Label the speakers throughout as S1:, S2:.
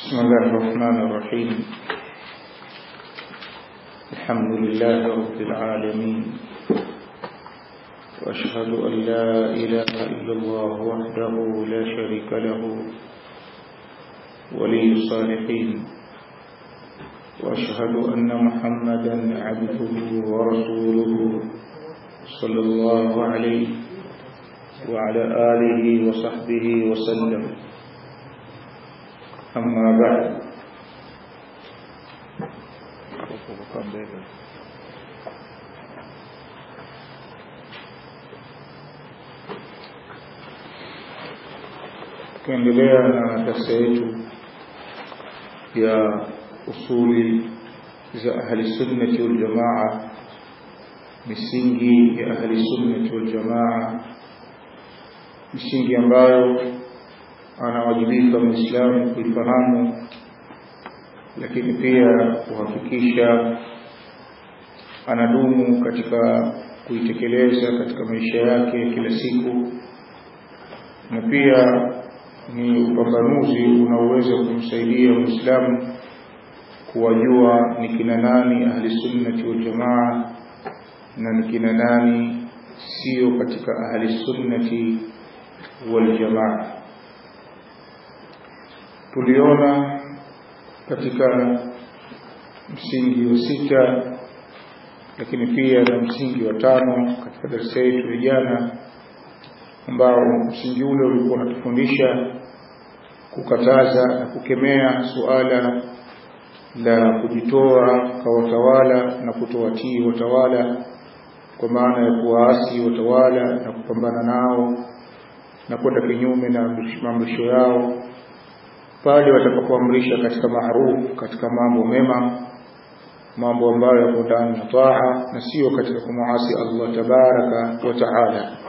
S1: بسم الله الرحمن الرحيم الحمد لله رب العالمين وأشهد أن لا إله إلا الله وحده لا شريك له ولي الصالحين وأشهد أن محمدا عبده ورسوله صلى الله عليه وعلى آله وصحبه وسلم أما بعد tukiendelea na darsa yetu ya usuli za ahli sunnati wal jamaa misingi ya ahli sunnati wal jamaa misingi ambayo anawajibika muislamu kuifahamu lakini pia kuhakikisha anadumu katika kuitekeleza katika maisha yake kila siku na pia ni upambanuzi unaoweza kumsaidia muislamu kuwajua ni kina nani ahli sunnati wal jamaa na ni kina nani sio katika ahli sunnati wal jamaa tuliona katika msingi wa sita lakini pia na msingi wa tano katika darasa yetu ya jana ambao msingi ule ulikuwa unatufundisha kukataza na kukemea suala la kujitoa kwa watawala na kutowatii watawala kwa maana ya kuwaasi watawala na kupambana nao na kwenda kinyume na maamrisho yao pale watakapoamrisha katika maarufu katika mambo mema mambo ambayo yako ndani ya taa na sio katika kumuasi Allah tabaraka wa taala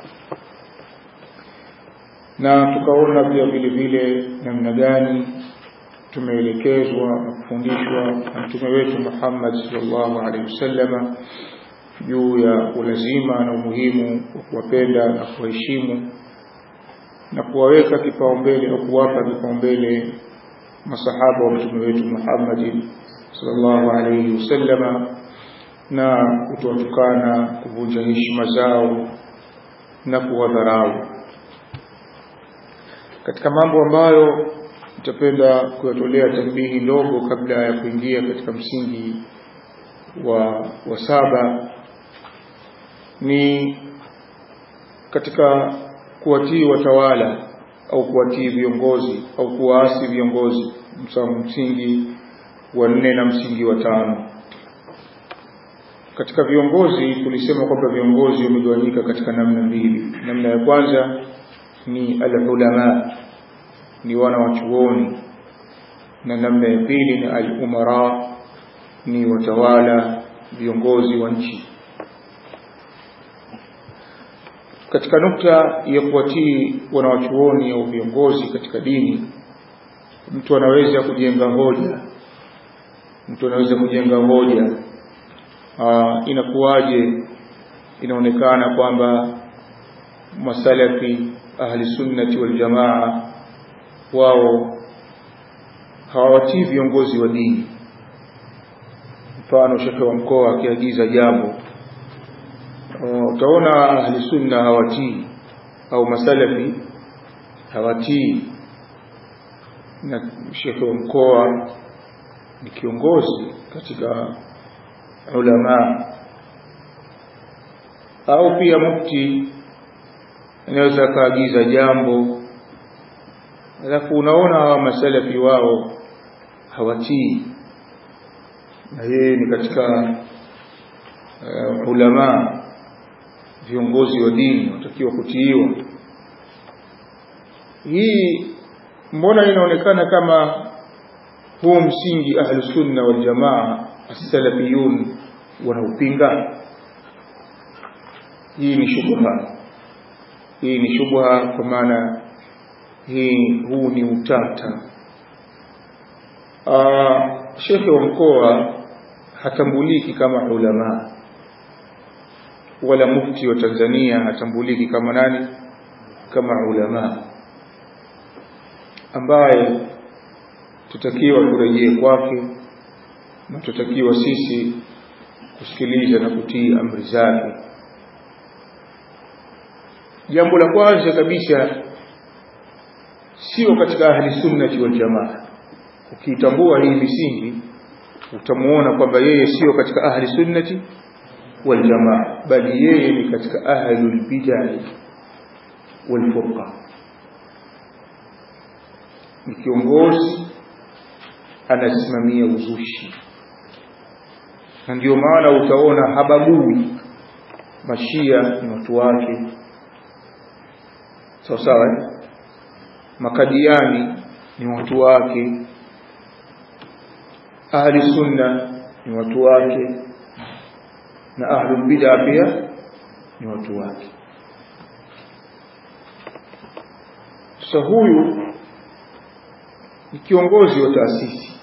S1: na tukaona pia vile vile namna gani tumeelekezwa na kufundishwa na mtume wetu Muhammad sallallahu alaihi wasallam juu ya ulazima na umuhimu wa kuwapenda na kuwaheshimu na kuwaweka kipaumbele au kuwapa kipaumbele masahaba wa mtume wetu Muhammad sallallahu alaihi wasallam na kutotukana kuvunja heshima zao na kuwadharau katika mambo ambayo nitapenda kuyatolea tambihi ndogo kabla ya kuingia katika msingi wa, wa saba ni katika kuwatii watawala au kuwatii viongozi au kuwaasi viongozi msingi wa nne na msingi wa tano katika viongozi tulisema kwamba viongozi wamegawanyika katika namna mbili namna ya kwanza ni alulama ni wana wa chuoni na namna ya pili ni alumara ni watawala viongozi wa nchi katika nukta ya kuwatii wanawachuoni au viongozi katika dini mtu anaweza kujenga hoja mtu anaweza kujenga hoja Aa, inakuwaje inaonekana kwamba masalafi ahli sunnati wal jamaa wao hawawatii viongozi wa dini mfano shekhe wa mkoa akiagiza jambo utaona ahli sunna hawatii au masalafi hawatii na shekhe wa mkoa ni kiongozi katika ulama au pia mufti anaweza akaagiza jambo alafu unaona hawa masalafi wao hawatii na yeye ni katika uh, ulama viongozi wa dini watakiwa kutiiwa hii mbona inaonekana kama huu msingi ahlu sunna wal jamaa as-salafiyun wanaupinga hii ni shubha hii ni shubha kwa maana hii huu ni utata shekhe wa mkoa hatambuliki kama ulama wala mufti wa Tanzania hatambuliki kama nani kama ulama ambaye tutakiwa turejee kwake na tutakiwa sisi kusikiliza na kutii amri zake jambo la kwanza kabisa sio katika ahli sunnati wal jamaa ukitambua hii misingi utamuona kwamba yeye sio katika ahli sunnati wal jamaa bali yeye ni katika ahlul bid'ah wal furqa ni kiongozi anasimamia uzushi na ndio maana utaona habagui mashia ni watu wake sawa sawa eh? makadiani ni watu wake ahli sunna ni watu wake na ahlul bid'a pia ni watu wake sasa huyu ni kiongozi wa taasisi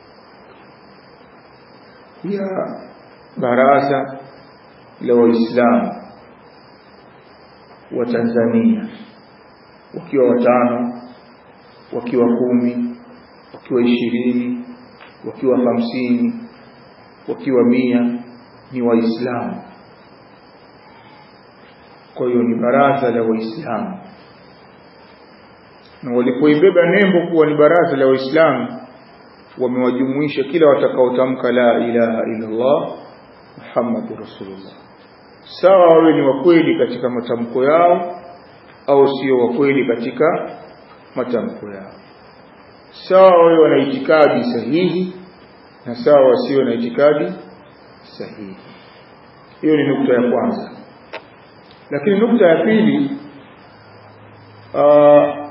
S1: ya baraza la waislamu wa Tanzania wakiwa watano wakiwa kumi wakiwa ishirini wakiwa hamsini wakiwa mia ni waislamu kwa hiyo ni baraza la waislamu na walipoibeba nembo kuwa ni baraza la waislamu wamewajumuisha kila watakaotamka la ilaha illa Allah Muhammadur Rasulullah sawa wawe ni wakweli katika matamko yao au sio wakweli katika matamko yao sawa wawe wana itikadi sahihi na sawa wasio na itikadi sahihi hiyo ni nukta ya kwanza lakini nukta ya pili uh,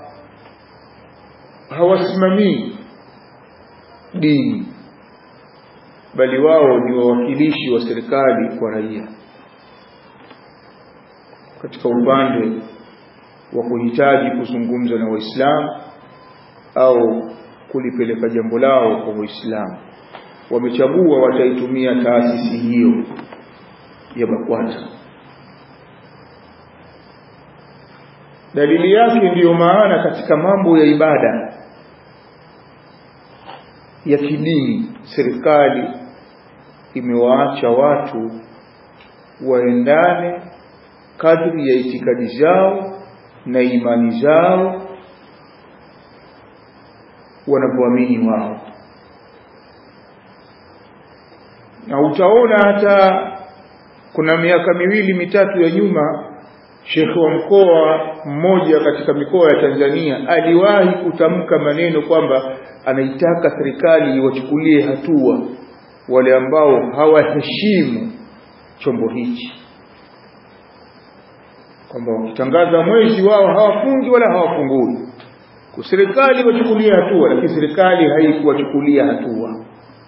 S1: hawasimamii dini bali wao ni wawakilishi wa serikali kwa raia katika upande wa kuhitaji kuzungumza na waislamu au kulipeleka jambo lao kwa waislamu wamechagua wataitumia taasisi hiyo ya BAKWATA dalili yake ndiyo maana katika mambo ya ibada ya kidini serikali imewaacha watu waendane kadri ya itikadi zao na imani zao wanavyoamini wao na utaona hata kuna miaka miwili mitatu ya nyuma shekhe wa mkoa mmoja katika mikoa ya Tanzania aliwahi kutamka maneno kwamba anaitaka serikali iwachukulie hatua wale ambao hawaheshimu chombo hichi kwamba wakitangaza mwezi wao hawafungi wala hawafungui serikali wachukulie hatua lakini serikali haikuwachukulia hatua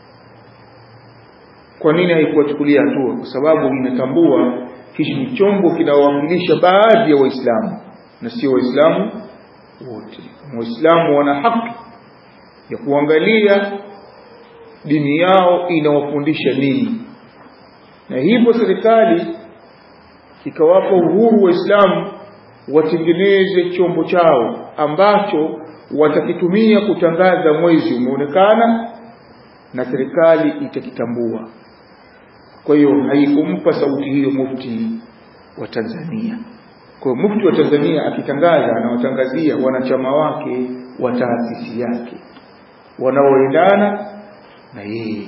S1: kwa nini haikuwachukulia hatua kwa sababu inatambua hichi ni chombo kinawakilisha baadhi ya waislamu na sio waislamu wote waislamu wana haki ya kuangalia dini yao inawafundisha nini na hivyo serikali ikawapa uhuru waislamu watengeneze chombo chao ambacho watakitumia kutangaza mwezi umeonekana na serikali itakitambua kwa hiyo haikumpa sauti hiyo mufti wa Tanzania kwa hiyo mufti wa Tanzania akitangaza anawatangazia wanachama wake wa taasisi yake wanaoendana na yeye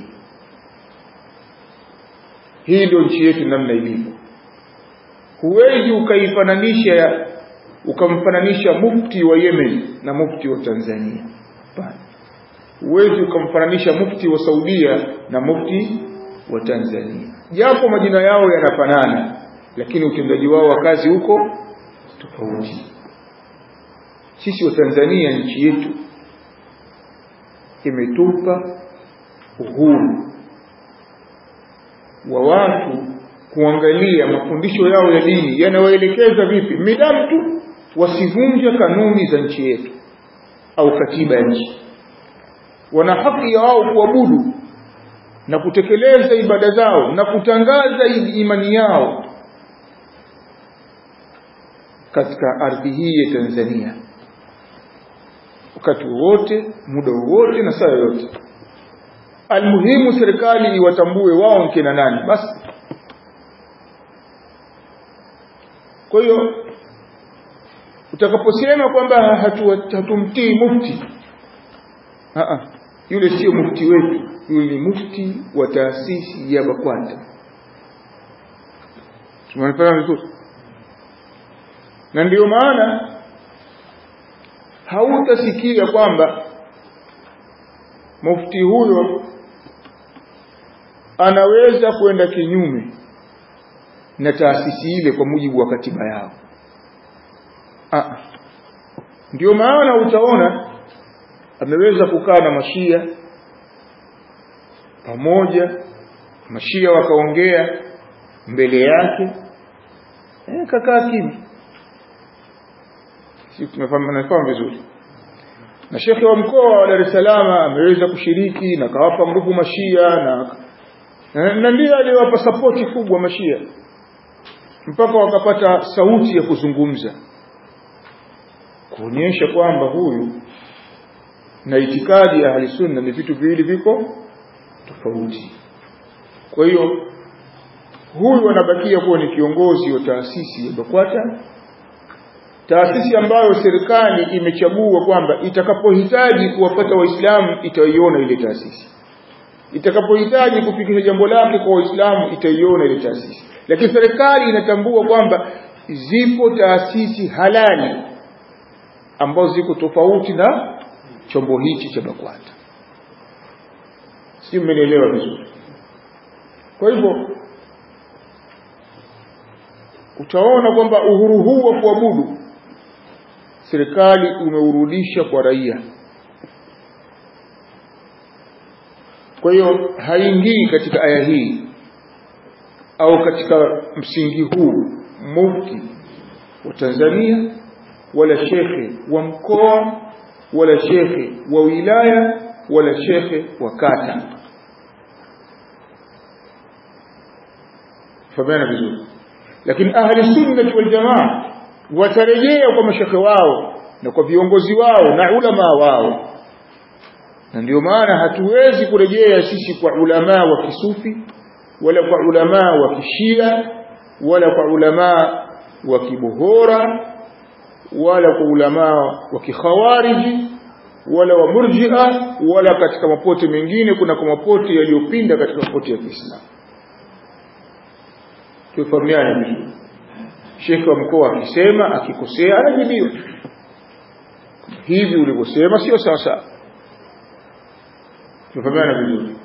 S1: hii ndio nchi yetu namna ilivyo huwezi ukaifananisha ukamfananisha mufti wa Yemen na mufti wa Tanzania hapana huwezi ukamfananisha mufti wa Saudia na mufti wa Tanzania japo majina yao yanafanana lakini utendaji wao wa kazi huko tofauti sisi wa Tanzania nchi yetu imetupa uhuru wa watu kuangalia mafundisho yao ya dini yanawaelekeza vipi midamu tu wasivunje kanuni za nchi yetu au katiba ya nchi wana haki ya wao kuabudu na kutekeleza ibada zao na kutangaza imani yao katika ardhi hii ya Tanzania wakati wowote muda wowote na saa yoyote almuhimu serikali iwatambue wao nkina nani basi kwa hiyo utakaposema kwamba hatumtii hatu mufti Aa, yule sio mufti wetu yule ni mufti wa taasisi ya BAKWATA tumeonekana vizuri na ndiyo maana hautasikia kwamba mufti huyo anaweza kwenda kinyume na taasisi ile kwa mujibu wa katiba yao ah ndio maana utaona ameweza kukaa na mashia pamoja mashia wakaongea mbele yake eh, kakaa kimya si tumefahamu vizuri na shekhe wa mkoa wa Dar es Salaam ameweza kushiriki na kawapa nguvu mashia na na ndiye aliyowapa sapoti kubwa mashia mpaka wakapata sauti ya kuzungumza kuonyesha kwamba huyu na itikadi ya ahli sunna ni vitu viwili viko tofauti kwa hiyo huyu anabakia kuwa ni kiongozi wa taasisi ya BAKWATA taasisi ambayo serikali imechagua kwamba itakapohitaji kuwapata waislamu itaiona ile taasisi itakapohitaji kufikisha jambo lake kwa waislamu itaiona ile taasisi lakini serikali inatambua kwamba zipo taasisi halali ambazo ziko tofauti na chombo hichi cha BAKWATA si mmenielewa vizuri kwa hivyo utaona kwamba uhuru huu wa kuabudu serikali umeurudisha kwa raia kwa hiyo haingii katika aya hii au katika msingi huu mufti wa Tanzania wala shekhe wa mkoa wala shekhe wa wilaya wala shekhe wa kata famana vizuri lakini ahli sunnah wal jamaa watarejea kwa mashekhe wao na kwa viongozi wao na ulama wao na ndio maana hatuwezi kurejea sisi kwa ulama wa kisufi wala kwa ulama wa kishia wala kwa ulama wa kibohora wala kwa ulama wa kikhawariji wala wa murji'a wala katika mapote mengine kuna kwa mapote yaliyopinda katika mapote ya Kiislamu tufahamiane vizuri shekhe wa mkoa akisema akikosea anajibiwa hivi ulivyosema sio sawa sawa tufahamiane vizuri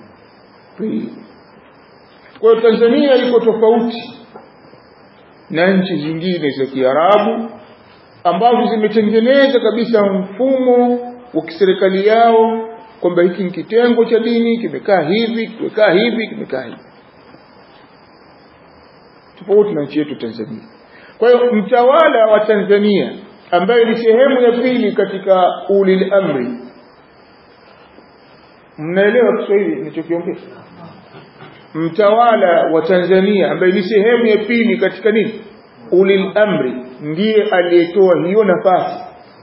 S1: kwa hiyo Tanzania iko tofauti na nchi zingine za Kiarabu ambazo zimetengeneza kabisa mfumo wa kiserikali yao kwamba hiki ni kitengo cha dini kimekaa hivi kimekaa hivi kimekaa hivi tofauti na nchi yetu Tanzania kwa hiyo mtawala wa Tanzania ambaye ni sehemu ya pili katika ulil amri mnaelewa Kiswahili nilichokiongea mtawala wa Tanzania ambaye ni sehemu ya pili katika nini ulil amri ndiye aliyetoa hiyo nafasi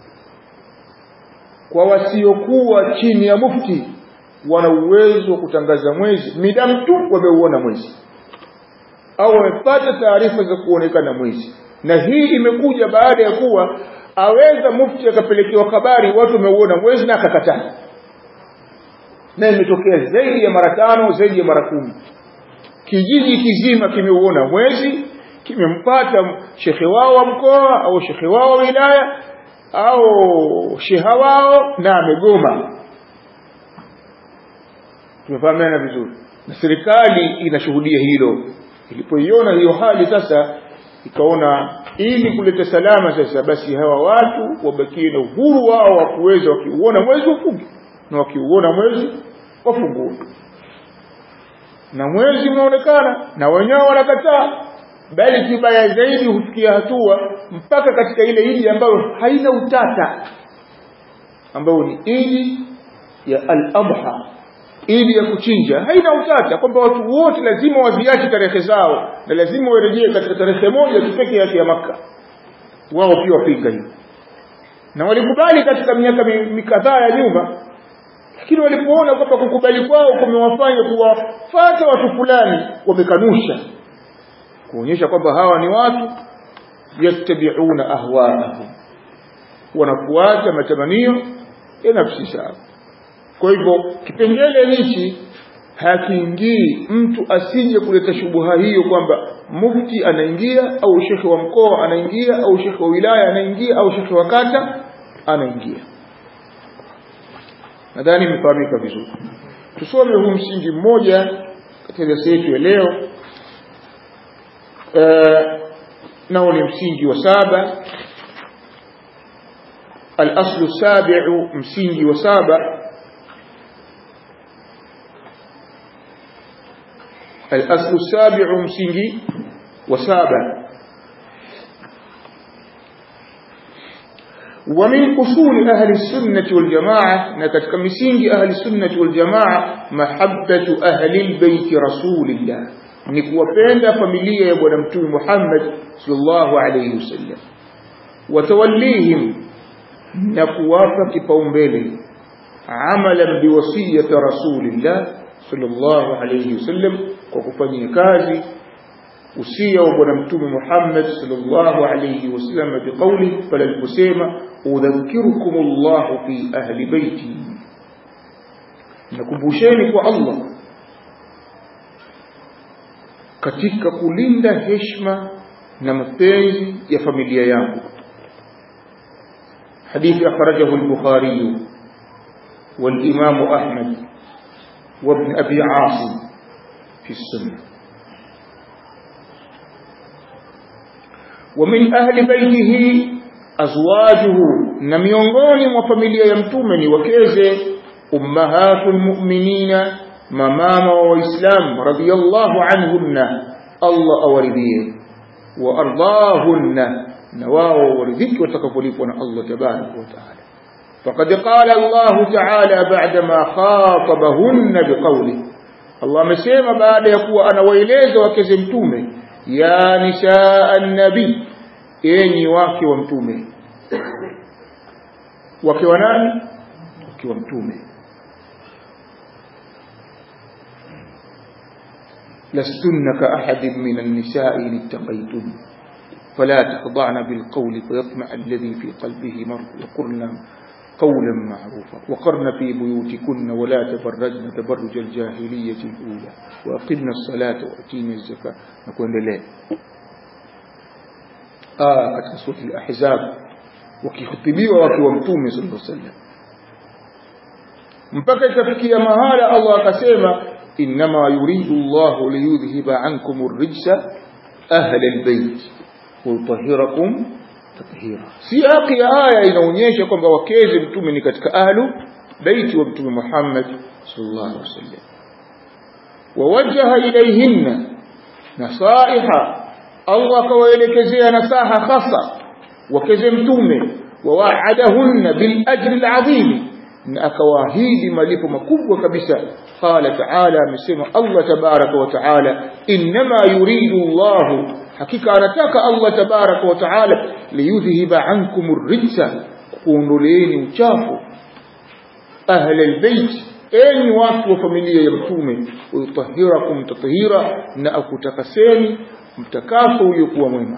S1: kwa wasiokuwa chini ya mufti wana uwezo wa kutangaza mwezi midamu tu wameuona mwezi au wamepata taarifa za kuonekana mwezi na hii imekuja baada ya kuwa aweza mufti akapelekewa habari watu wameuona mwezi na akakataa na imetokea zaidi ya mara tano zaidi ya mara kumi kijiji kizima kimeuona mwezi kimempata shekhe wao wa mkoa au shekhe wao wa wilaya au sheha wao na amegoma tumefahamiana vizuri na serikali inashuhudia hilo ilipoiona hiyo hali sasa ikaona ili kuleta salama sasa basi hawa watu wabakie na uhuru wao wa kuweza wakiuona mwezi wafunge na wakiuona mwezi wafungue na mwezi unaonekana na wenyewe wanakataa bali kibaya zaidi hufikia hatua mpaka katika ile idi ambayo haina utata ambayo ni idi ya al-adha idi ya kuchinja haina utata kwamba watu wote lazima waziache tarehe zao na lazima warejee katika tarehe moja tu pekee yake ya maka wao pia wapinga hiyo na walikubali katika miaka mikadhaa ya nyuma lakini walipoona kwamba kukubali kwao kumewafanya kuwafata watu fulani wamekanusha kuonyesha kwamba hawa ni watu yattabi'una ahwaahum wanafuata matamanio ya nafsi zao kwa hivyo kipengele hichi hakiingii mtu asije kuleta shubuha hiyo kwamba mufti anaingia au shekhe wa mkoa anaingia au shekhe wa wilaya anaingia au shekhe wa kata anaingia nadhani imefahamika vizuri tusome huu msingi mmoja katika darasa yetu ya leo uh, nao ni msingi wa saba al-aslu sabiu msingi wa saba al-aslu sabiu msingi wa saba ومن أصول أهل السنة والجماعة نكتك مسينج أهل السنة والجماعة محبة أهل البيت رسول الله نكوى بين فملية يبونا متوي محمد صلى الله عليه وسلم وتوليهم نكوى كفاهم بيلي عملا بوصية رسول الله صلى الله عليه وسلم وكفاني كازي usia wa bwana mtume Muhammad sallallahu alayhi wasallam biqauli pale aliposema udhakirukum Allah fi ahli baiti nakumbusheni kwa Allah katika kulinda heshima na mapenzi ya familia yangu hadithi akhrajahu al-Bukhari والإمام أحمد وابن أبي عاصم في السنة ومن أهل بيته أزواجه نميونغوني وفاميليا يمتومني وكيزه أمهات المؤمنين مماما وإسلام رضي الله عنهن الله أورديه وأرضاهن نواو ورذك وتكفليفنا الله تبارك وتعالى فقد قال الله تعالى بعدما خاطبهن بقوله الله مسيما بعد يقول أنا وإليز وكزمتومه ya nisaa nabii enyi wake wa mtume wake wa nani wake wa mtume لستن كأحد من النساء إن اتقيتن فلا تخضعن بالقول فيطمع الذي في قلبه مرض وقرن قولا معروفا وقرن في بيوتكن ولا تبرجن تبرج الجاهلية الأولى وأقمنا الصلاة وأتينا الزكاة نكون لله آه katika sura al-Ahzab wakihutibiwa wakiwa mtume sallallahu alaihi wasallam mpaka ikafikia mahala Allah akasema inma yuridu Allah liyudhhiba ankum ar-rijsa ahla al-bayt wa yutahhirakum tathira siyaqi ya aya inaonyesha kwamba wakeze mtume ni katika ahlu baiti wa mtume Muhammad sallallahu alaihi wasallam wawajjaha ilayhinna nasaiha Allah akawaelekezea nasaha hasa wakeze mtume wawaadahunna bil ajri al azim na akawaahidi malipo makubwa kabisa qala taala amesema Allah tabaraka wa taala inma yuridu Allah hakika anataka Allah tabaraka wa taala liyudhhiba ankum ar-rijsa kuondoleeni uchafu ahli albayt enyi watu wa familia ya mtume uyutahhirakum tathira na akutakaseni mtakaso uliokuwa mwema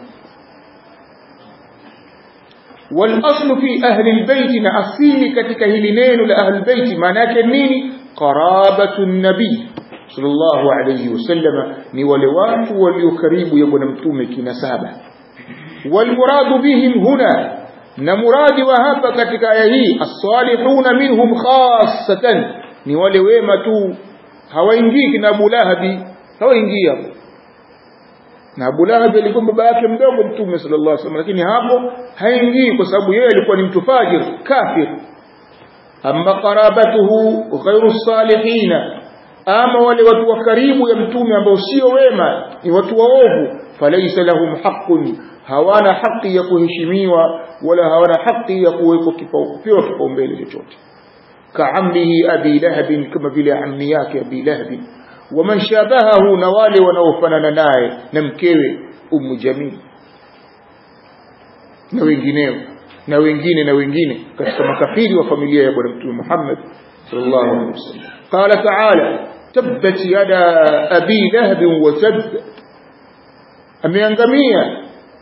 S1: والاصل في اهل البيت na asili katika hili neno la ahli albayt maana yake nini qarabatu nabii sallallahu alayhi wasallam ni wale watu walio karibu ya bwana mtume kinasaba walmuradu bihim huna na muradi wa hapa katika aya hii as-salihuna minhum khassatan ni wale wema tu hawaingii kina Abu Lahabi hawaingii hapo na Abu Lahab alikuwa baba yake mdogo mtume sallallahu alaihi wasallam lakini hapo haingii kwa sababu yeye alikuwa ni mtu fajir kafir amma qarabatuhu ghairu salihina ama wale watu wa karibu ya mtume ambao sio wema ni watu waovu falaysa lahum haqqun hawana haki ya kuheshimiwa wala hawana haki ya kuwekwa kipaumbele kipaumbele chochote kaammihi abi lahab kama vile ammi yake abi lahab waman shabahahu na wale wanaofanana naye na mkewe ummu jamil na wengineo na wengine na wengine katika makafiri wa familia ya bwana mtume Muhammad sallallahu alaihi wasallam qala ta'ala tabbat yada abi lahab wa tabb ameangamia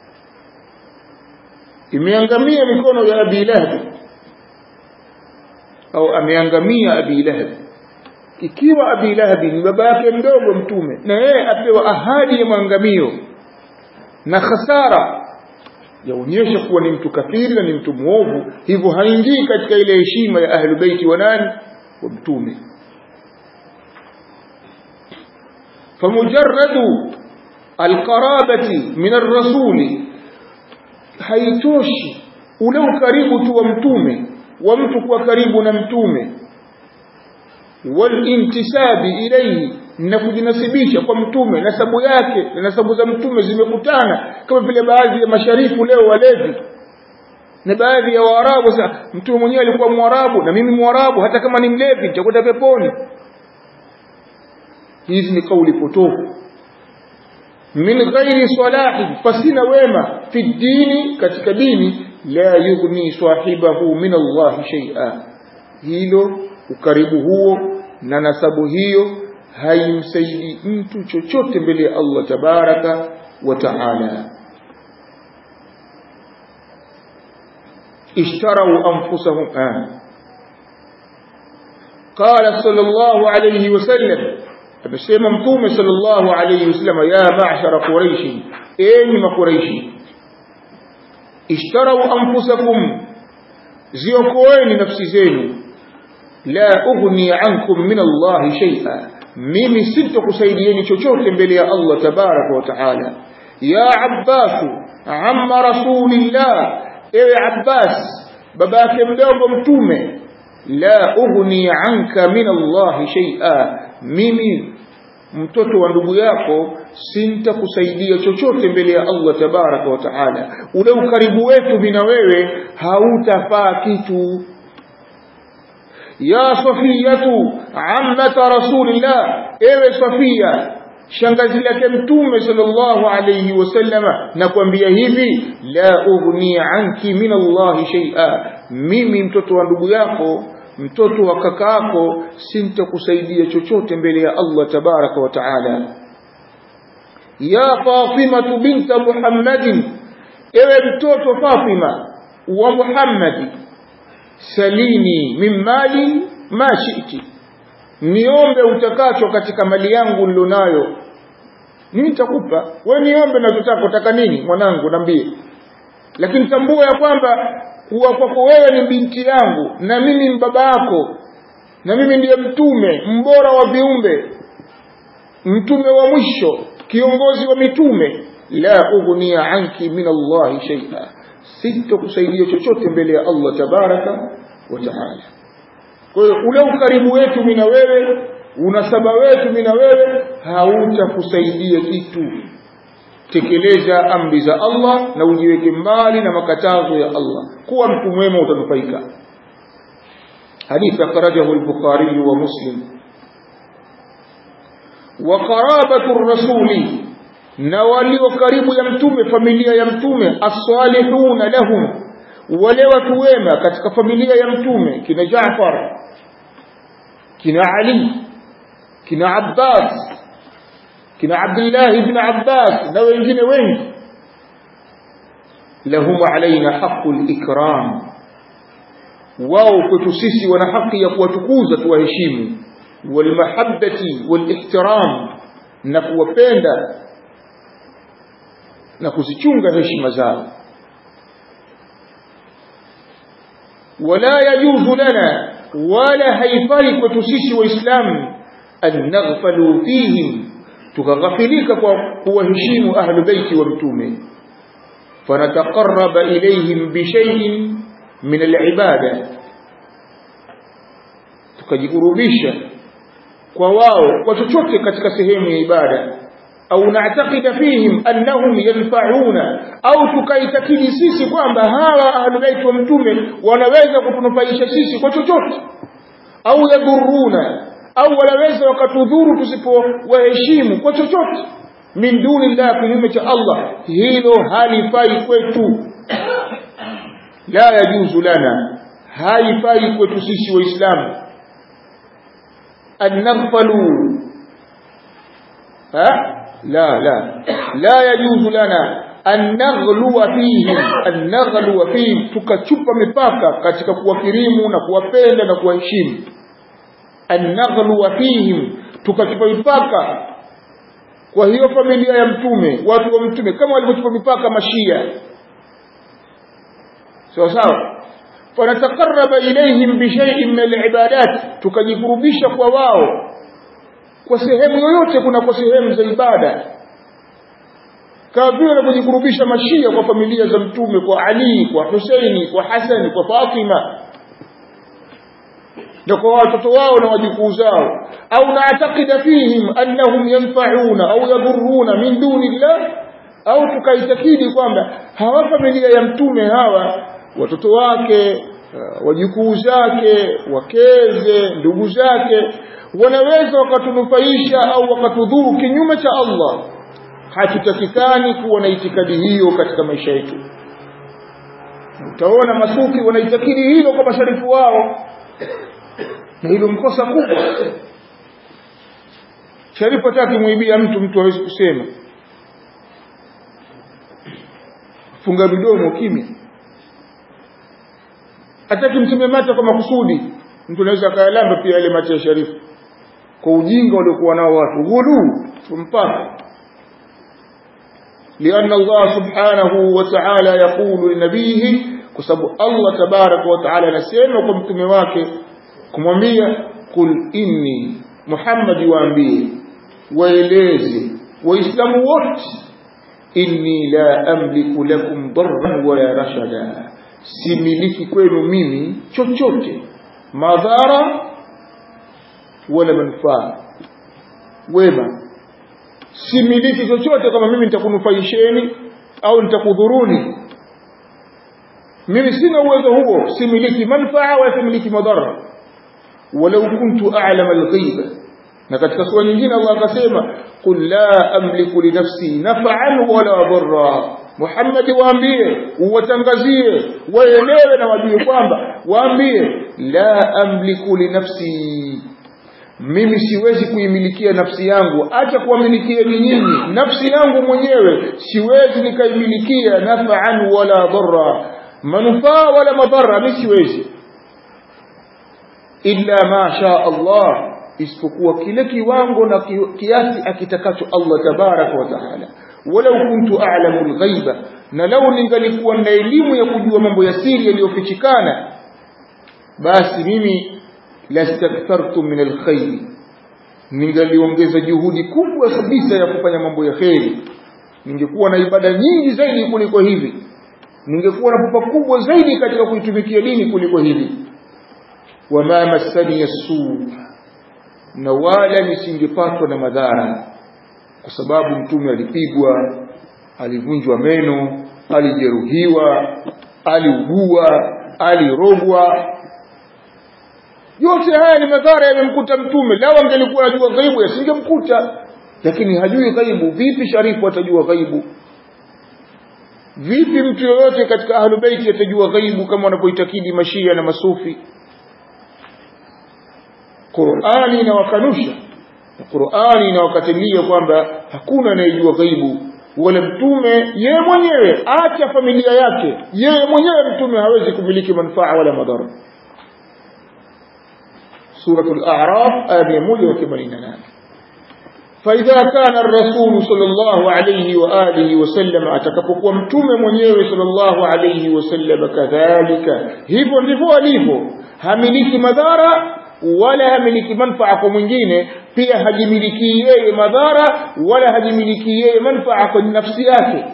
S1: imeangamia mikono ya abi lahab au ameangamia abi lahab ikiwa abi lahab ni baba yake mdogo mtume na yeye apewa ahadi ya maangamio na khasara yaonyesha kuwa ni mtu kafiri na ni mtu mwovu hivyo haingii katika ile heshima ya ahlu beiti wa nani wa mtume famujarradu alqarabati min arrasuli haitoshi ule ukaribu tu wa mtume wa mtu kuwa karibu na mtume walintisabi ilayhi na kujinasibisha kwa mtume nasabu yake na nasabu za mtume zimekutana kama vile baadhi ya masharifu leo walevi na baadhi ya waarabu sasa mtume mwenyewe alikuwa mwarabu na mimi mwarabu hata kama ni mlevi nitakwenda peponi hizi ni kauli potofu min ghairi salahi fasina wema fi dini katika dini la yughni sahibahu min Allah shay'a hilo ukaribu huo na nasabu hiyo haimsaidi mtu chochote mbele ya Allah tabaraka wa taala اشتروا أنفسهم آه. قال صلى الله عليه وسلم amesema mtume sallallahu alayhi wasallam ya ma'shara quraish enyi makuraishi ishtarau anfusakum ziokoeni nafsi zenu la ughni ankum min Allah shay'a mimi sitokusaidieni chochote mbele ya Allah tabaraka wa taala ya Abbas amma rasulillah ewe Abbas babake mdogo mtume la ughni anka min Allah shay'a mimi mtoto wa ndugu yako sintakusaidia chochote mbele ya Allah tabaraka wa taala ule ukaribu wetu mimi na wewe hautafaa kitu ya safiyatu ammata rasulillah ewe safia shangazi lake mtume sallallahu alayhi wasallama nakwambia hivi la ughni anki min Allah shay'a mimi mtoto wa ndugu yako mtoto wa kakaako sintakusaidia chochote mbele ya Allah tabaraka wa taala ya Fatima binta Muhammadin ewe mtoto Fatima wa Muhammadi salini min mali ma shi'ti niombe utakacho katika mali yangu nilonayo mimi nitakupa wewe niombe unachotaka utaka nini mwanangu niambie lakini tambua ya kwamba kuwa kwako wewe ni binti yangu na mimi ni baba yako na mimi ndiye mtume mbora wa viumbe mtume wa mwisho kiongozi wa mitume la ughnia anki min Allah shay'a sitokusaidia chochote mbele ya Allah tabaraka wa taala kwa hiyo ule ukaribu wetu mimi na wewe unasaba wetu mimi na wewe hautakusaidia kitu tekeleza amri za Allah na ujiweke mbali na makatazo ya Allah kuwa mtu mwema utanufaika hadithi akhrajahu al-Bukhari wa Muslim wa qarabatu rasuli na walio karibu ya mtume familia ya mtume as-salihuna lahum wale watu wema katika familia ya mtume kina Jaafar kina Ali kina Abbas kina Abdullah ibn Abbas na wengine wengi lahum alaina haqqul ikram wao kwetu sisi wana haki ya kuwatukuza tuwaheshimu walmahabbati walihtiram na kuwapenda na kuzichunga heshima zao wala yajuzu lana wala haifai kwetu sisi waislamu an naghfalu fihim tukaghafilika kwa kuwaheshimu ahlu baiti wa mtume fanataqarraba ilayhim bishay'in min alibada tukajikurubisha kwa wao kwa chochote katika sehemu ya ibada au naatakida fihim annahum yanfa'una au tukaitakidi sisi kwamba hawa ahlulait wa mtume wanaweza kutunufaisha sisi kwa chochote au yadhuruna au wanaweza wakatudhuru tusipowaheshimu kwa chochote min duni llah kinyume cha Allah hilo halifai kwetu la yajuzu lana haifai kwetu sisi waislamu an naghfalu ha la la la yajuzu lana an naghluwa fihim an naghluwa fihim tukachupa mipaka katika kuwakirimu na kuwapenda na kuwaheshimu an naghluwa fihim tukachupa mipaka kwa hiyo familia ya mtume watu wa mtume kama walivyochupa mipaka mashia sawa sawa fanatakaraba ilaihim bishaiin min alibadat tukajikurubisha kwa wao kwa sehemu yoyote kuna kwa sehemu za ibada kama vile wanavyojikurubisha mashia kwa familia za mtume kwa ali kwa huseini kwa hasani kwa fatima na kwa watoto wao na wajukuu zao au naatakida fihim annahum yanfauna au yadhuruna min duni llah au tukaitakidi kwamba hawa familia ya mtume hawa watoto wake wajukuu zake wakeze ndugu zake wanaweza wakatunufaisha au wakatudhuru kinyume cha Allah hatutakikani kuwa na itikadi hiyo katika maisha yetu utaona masufi wanaitakidi hilo kwa masharifu wao na hilo mkosa kubwa sharifu hataki muibia mtu mtu hawezi kusema funga midomo kimya hataki mtume mate kwa makusudi mtu anaweza akayalamba pia yale mate ya sharifu kwa ujinga waliokuwa nao watu ghuluu mpaka لأن الله سبحانه وتعالى يقول لنبيه كسب الله تبارك وتعالى نسيما وكم تمواك كمwambia قل إني محمد waambie waeleze waislamu wote inni la amliku lakum darran wala rashada similiki kwenu mimi chochote madhara wala manufaa wema similiki chochote kama mimi nitakunufaisheni au nitakudhuruni mimi sina uwezo huo similiki manfaa wala similiki madhara walau kuntu a'lama al-ghaiba na katika sura nyingine Allah akasema qul la amliku li nafsi naf'an wala dharra Muhammad waambie uwatangazie waelewe na wajue kwamba waambie la amliku li nafsi mimi siwezi kuimilikia nafsi yangu acha kuwamilikieni nyinyi nafsi yangu mwenyewe siwezi nikaimilikia naf'an wala dharra manufaa wala madhara mimi siwezi illa ma sha Allah isipokuwa kile kiwango na kiasi akitakacho Allah tabaraka wa taala walau kuntu a'lamu al-ghaiba na lau ningalikuwa na elimu ya kujua mambo ya siri yaliyofichikana basi mimi lastakthartu min alkhair ningaliongeza juhudi kubwa kabisa ya kufanya mambo ya kheri ningekuwa na ibada nyingi zaidi kuliko hivi ningekuwa na pupa kubwa zaidi katika kuitumikia dini kuliko hivi wama massani yasu na wala nisingepatwa na madhara kwa sababu mtume alipigwa alivunjwa meno alijeruhiwa aliugua alirogwa yote haya ni madhara yamemkuta mtume lao angelikuwa anajua ghaibu yasingemkuta lakini hajui ghaibu vipi sharifu atajua ghaibu vipi mtu yoyote katika ahlu baiti atajua ghaibu kama wanapoitakidi mashia na masufi Qur'ani inawakanusha Qur'ani inawakatilia kwamba hakuna anayejua ghaibu wala mtume yeye mwenyewe acha familia yake yeye mwenyewe mtume hawezi kumiliki manufaa wala madhara سورة الأعراف آية 188 فإذا كان الرسول صلى الله عليه وآله وسلم أتكفق ومتوم منيوي صلى الله عليه وسلم كذلك hivyo ndivyo alivyo hamiliki madhara wala hamiliki manfaa kwa mwingine pia hajimiliki yeye madhara wala hajimiliki yeye manfaa kwa nafsi yake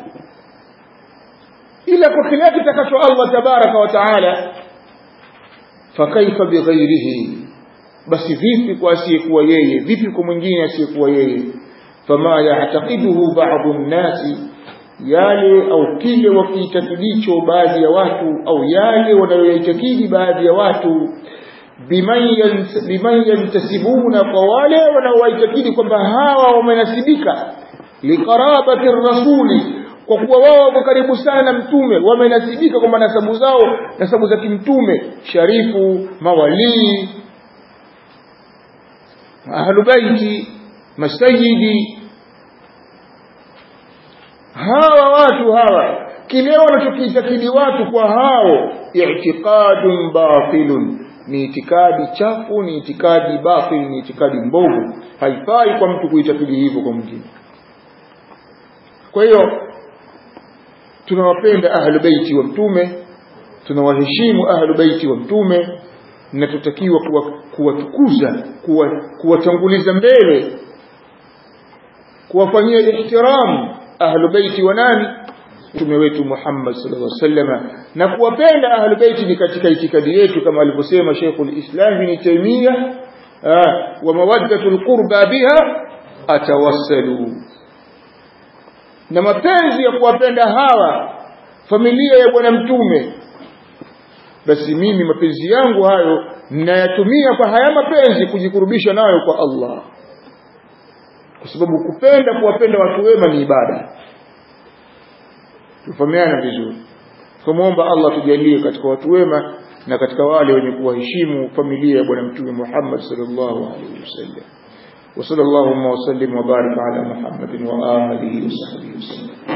S1: ila kwa kile kitakacho Allah tabaraka wa taala fakaifa bighairihi basi vipi kwa asiyekuwa yeye vipi kwa mwingine asiyekuwa yeye fama ya'taqiduhu ba'dhu an-nasi yale au kile wakiitakidicho baadhi ya watu au yale wanayoitakidi baadhi ya watu biman yantasibuna kwa wale wanaowaitakidi kwamba hawa wamenasibika liqarabati rasuli kwa kuwa wao wako karibu sana na mtume wamenasibika kwamba nasabu zao nasabu za kimtume sharifu mawalii ahlubaiti masayidi hawa watu hawa kile wanachokiitakidi watu kwa hao i'tiqadun batilun ni itikadi chafu ni itikadi batil ni itikadi mbovu haifai kwa mtu kuitakidi hivyo kwa mwingine kwa hiyo tunawapenda ahlu baiti wa mtume tunawaheshimu ahlu baiti wa mtume na tutakiwa kuwatukuza kuwa kuwatanguliza mbele kuwafanyia ihtiramu ahlu baiti wa nani mtume wetu Muhammad sallallahu alaihi wasallam na kuwapenda ahlu baiti ni katika itikadi yetu kama alivyosema Sheikhul Islam Ibn Taymiyyah wa mawaddatul qurba biha atawassalu na mapenzi ya kuwapenda hawa familia ya bwana mtume basi mimi mapenzi yangu hayo ninayatumia kwa haya mapenzi kujikurubisha nayo kwa Allah kwa sababu kupenda kuwapenda watu wema ni ibada tufahamiana vizuri tumuomba Allah tujalie katika watu wema na katika wale wenye kuwaheshimu familia ya bwana mtume Muhammad sallallahu alaihi wasallam وصلى اللهم وسلم وبارك على محمد وآله وصحبه وسلم